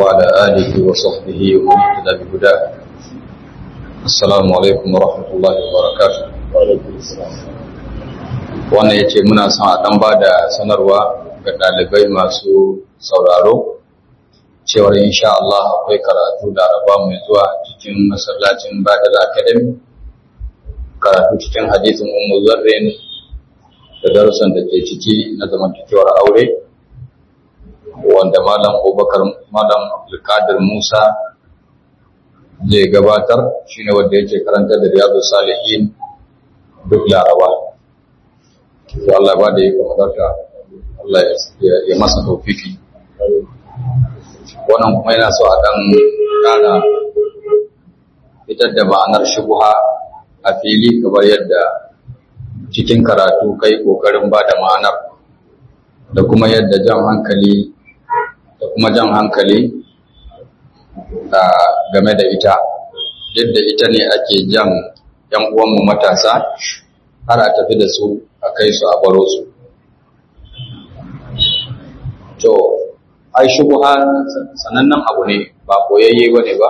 وعلى آله وصحبه ومن اهتدى بهداه السلام عليكم ورحمة الله وبركاته wannan ya ce muna son a ɗan ba da sanarwa ga ɗalibai masu sauraro cewar insha Allah akwai karatu da araba mai zuwa cikin masallacin Badal Academy karatu cikin hadisin Ummu Zarrin da darussan da ke ciki na zamantakewar aure wanda Malam Abubakar Malam Abdulkadir Musa zai gabatar shine wanda yake karanta da Riyadu Salihin duk Laraba to Allah ba da yake madarka Allah ya masa tawfiki wannan kuma yana so a dan kana fitar da ma'anar shubha a fili kamar yadda cikin karatu kai kokarin ba da ma'anar da kuma yadda jan hankali da kuma jan hankali game da ita yadda ita ne ake jan yan uwanmu matasa har a tafi da su a kai su a baro su to ai shubuha sanannen abu ne ba koyayye ba ne ba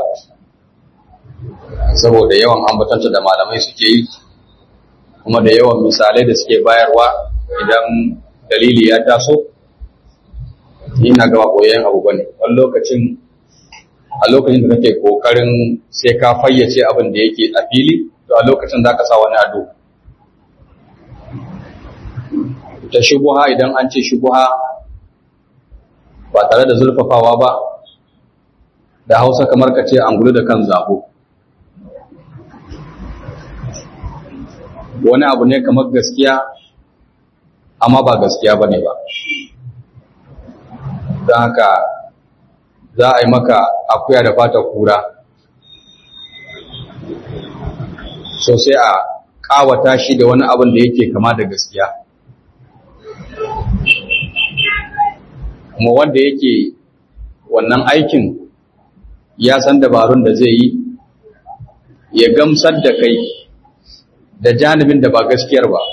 saboda yawan ambatanta da malamai suke yi kuma da yawan misalai da suke bayarwa idan dalili ya taso ina gaba koyayyen abu ba ne wani lokacin a lokacin da kake kokarin sai ka fayyace abin da yake a fili to a lokacin za ka sa wani ado ta shubuha idan an ce shubuha ba tare da zurfafawa ba da hausa kamar ka ce angulu da kan zabo wani abu ne kamar gaskiya amma ba gaskiya ba ne ba don haka za a yi maka akuya da fata kura so sai a kawata shi da wani abin da yake kama da gaskiya kuma wanda yake wannan aikin ya san dabarun da zai yi ya gamsar da kai da janibin da ba gaskiyar ba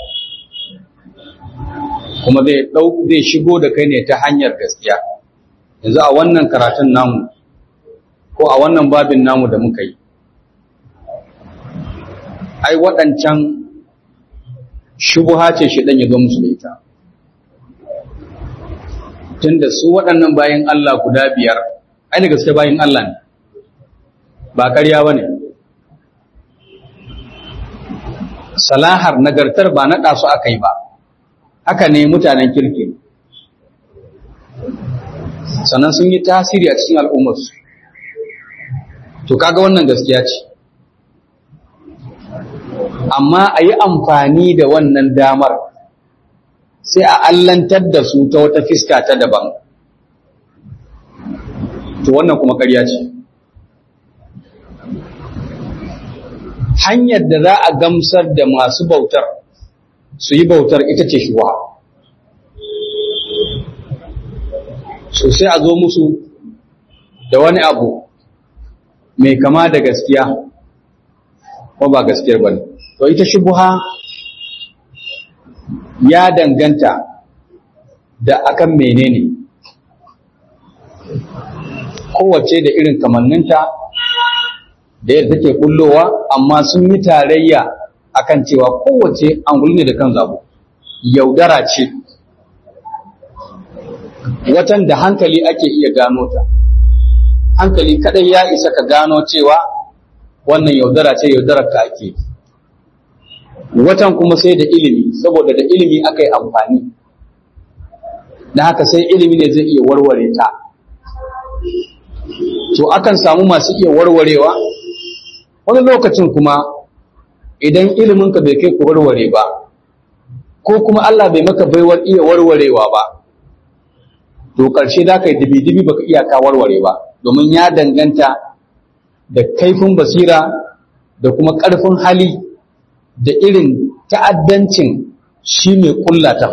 kuma zai ɗau zai shigo da kai ne ta hanyar gaskiya yanzu a wannan karatun namu ko a wannan babin namu da muka yi ai waɗancan shubuha ce shi ɗan ya zo musu da ita tunda su waɗannan bayan Allah guda biyar ai da gaske bayan Allah ne ba ƙarya ba ne salahar nagartar ba naɗa su aka yi ba haka ne mutanen kirki sannan sun yi tasiri a cikin al'ummarsu to kaga wannan gaskiya ce amma a yi amfani da wannan damar sai a allantar da su ta wata fiska ta daban to wannan kuma ƙarya ce hanyar da za a gamsar da masu bautar su yi bautar ita ce shuwa so sai a zo musu da wani abu mai kama da gaskiya ko ba gaskiyar ba ne to ita shubuha ya danganta da akan menene kowace da irin kamanninta da yadda take kullowa amma sun yi tarayya akan cewa kowace anguli ne da kan zabo yaudara ce watan da hankali ake iya gano ta hankali kadai ya isa ka gano cewa wannan yaudara ce yaudarar ka ake watan kuma sai da ilimi saboda da ilimi aka yi amfani da haka sai ilimi ne zai iya warware ta to akan samu masu iya warwarewa wani lokacin kuma idan iliminka bai kai ku warware ba ko kuma Allah bai maka baiwar iya warwarewa ba to ƙarshe za ka yi dibi-dibi baka iya ka warware ba domin ya danganta da kaifin basira da kuma ƙarfin hali da irin ta'addancin shi mai kullata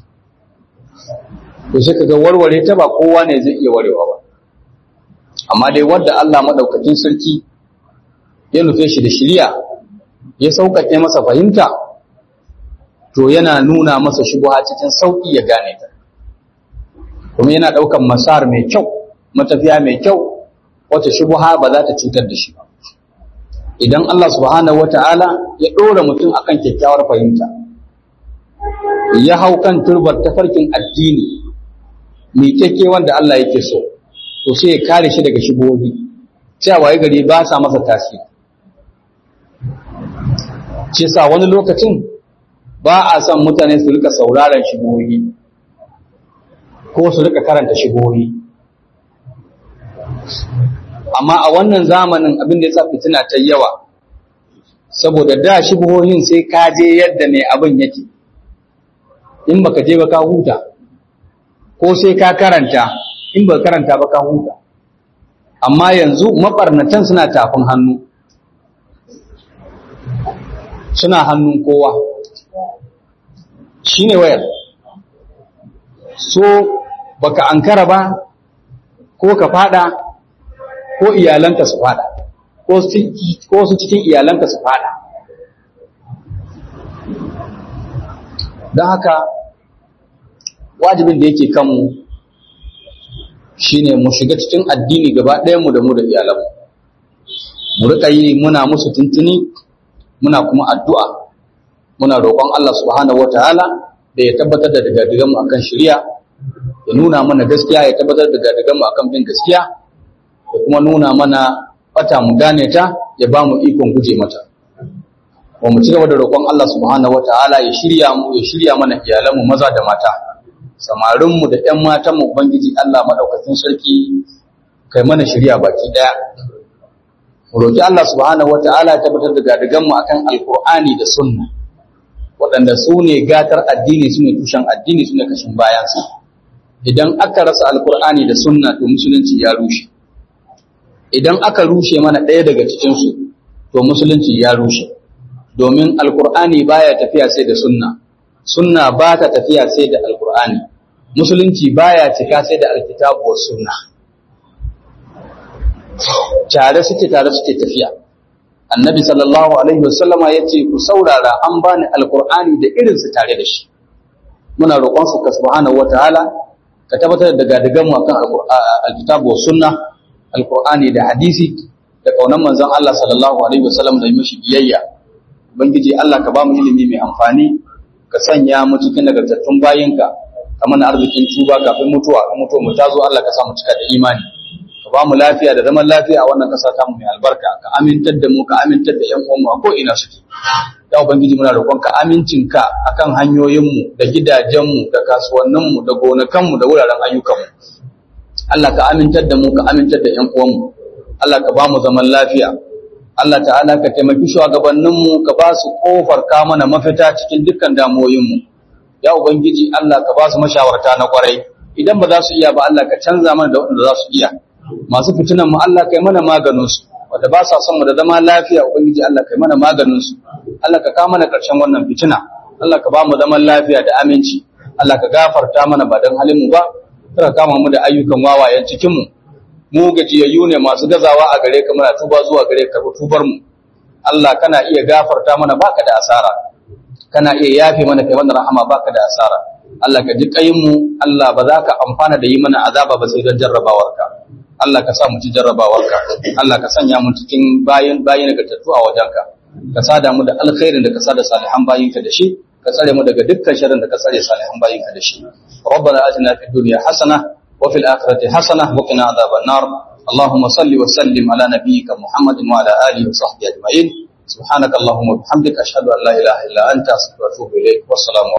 to sai kaga warware ta ba kowa ne zai iya warewa ba amma dai wanda Allah madaukakin sarki ya nufe shi da shiriya ya sauƙaƙe masa fahimta to yana nuna masa shubha cikin sauƙi ya gane ta kuma yana ɗaukan masar mai kyau matafiya mai kyau wata shubha ba za ta cutar da shi ba idan Allah subhanahu wata'ala ya ɗora mutum akan kyakkyawar fahimta ya hau kan turbar tafarkin addini mai kyakke wanda Allah yake so to sai ya kare shi daga shigohi cewa ya gari ba sa masa tasiri ce sa wani lokacin ba a son mutane su rika sauraron shigohi ko su rika karanta shigohi amma a wannan zamanin abin da ya sa fitina ta yawa saboda da shigohin sai ka je yadda mai abin yake in baka je ba ka huta ko sai ka karanta in ba karanta ba ka huta amma yanzu mabarnatan suna tafin hannu suna hannun kowa shine wayar so baka ankara ba ko ka fada ko iyalanka su fada ko su cikin iyalanka su fada don haka wajibin da yake kanmu shine mu shiga cikin addini gaba mu da mu da iyalanmu mu rika yi muna musu tuntuni muna kuma addu'a muna roƙon Allah subhanahu wataala da ya tabbatar da dagadigan mu akan shari'a ya nuna mana gaskiya ya tabbatar da dagadigan mu akan bin gaskiya da kuma nuna mana fata mu gane ta ya ba mu ikon guje mata wa mu ci gaba da roƙon Allah subhanahu wataala ya shirya mu ya shirya mana iyalanmu maza da mata samarinmu da ‘yan matanmu Ubangiji Allah maɗaukacin sarki kai mana shirya baki ɗaya. Roƙi Allah subhanahu wata'ala ya tabbatar da gadiganmu a kan Alƙur'ani da Sunna, waɗanda su ne gatar addini su ne tushen addini su ne kashin bayansa. Idan aka rasa Alƙur'ani da Sunna to musulunci ya rushe. Idan aka rushe mana ɗaya daga cikinsu to musulunci ya rushe. Domin Alƙur'ani baya tafiya sai da Sunna. sunna ba ta tafiya sai da alkur'ani musulunci baya cika sai da alkitabu wa sunna tare suke tare suke tafiya annabi sallallahu alaihi wasallama ya ce ku saurara an bani alkur'ani da irinsu tare da shi muna roƙon su ka subhanahu wataala ka tabbatar da gadigan mu akan alkitabu wa sunna alkur'ani da hadisi da kaunan manzon Allah sallallahu alaihi wasallam da mishi biyayya ubangiji Allah ka ba mu ilimi mai amfani ka sanya mu cikin nagartattun bayinka ka mana arzikin tuba kafin mutuwa in mutuwa mu tazo Allah ka sa mu cika da imani ka ba mu lafiya da zaman lafiya a wannan kasa ta mu mai albarka ka amintar da mu ka amintar da ƴan uwanmu a ko ina suke ya ubangiji muna roƙon ka amincin ka akan hanyoyin mu da gidajen mu da kasuwannin mu da gonakan mu da wuraren ayyukan mu Allah ka amintar da mu ka amintar da ƴan uwanmu Allah ka ba mu zaman lafiya Allah ta'ala ka taimaki shugabanninmu ka ba su kofar ka mana mafita cikin dukkan damuwoyinmu ya ubangiji Allah ka ba su mashawarta na kwarai idan ba za su iya ba Allah ka canza mana da wanda za su iya masu fitinan mu Allah kai mana maganin su wanda ba sa son mu da zama lafiya ubangiji Allah kai mana maganin su Allah ka kawo mana karshen wannan fitina Allah ka ba mu zaman lafiya da aminci Allah ka gafarta mana ba dan halin mu ba kada kama mu da ayyukan wawayen cikin mu mu gajiyayyu ne masu gazawa a gare ka muna tuba zuwa gare ka tubar mu Allah kana iya gafarta mana baka da asara kana iya yafe mana kai mana rahama baka da asara Allah ka ji kayin mu Allah ba za ka amfana da yi mana azaba ba sai don jarrabawarka Allah ka sa mu ci jarrabawarka Allah ka sanya mu cikin bayin bayin ga tattu a wajenka ka sada mu da alkhairin da ka sada salihan bayinka da shi ka tsare mu daga dukkan sharrin da ka tsare salihan bayinka da shi ربنا آتنا في الدنيا حسنه وفي الآخرة حسنة وقنا عذاب النار اللهم صل وسلم على نبيك محمد وعلى آله وصحبه أجمعين سبحانك اللهم وبحمدك أشهد أن لا إله إلا أنت أستغفرك وأتوب إليك والسلام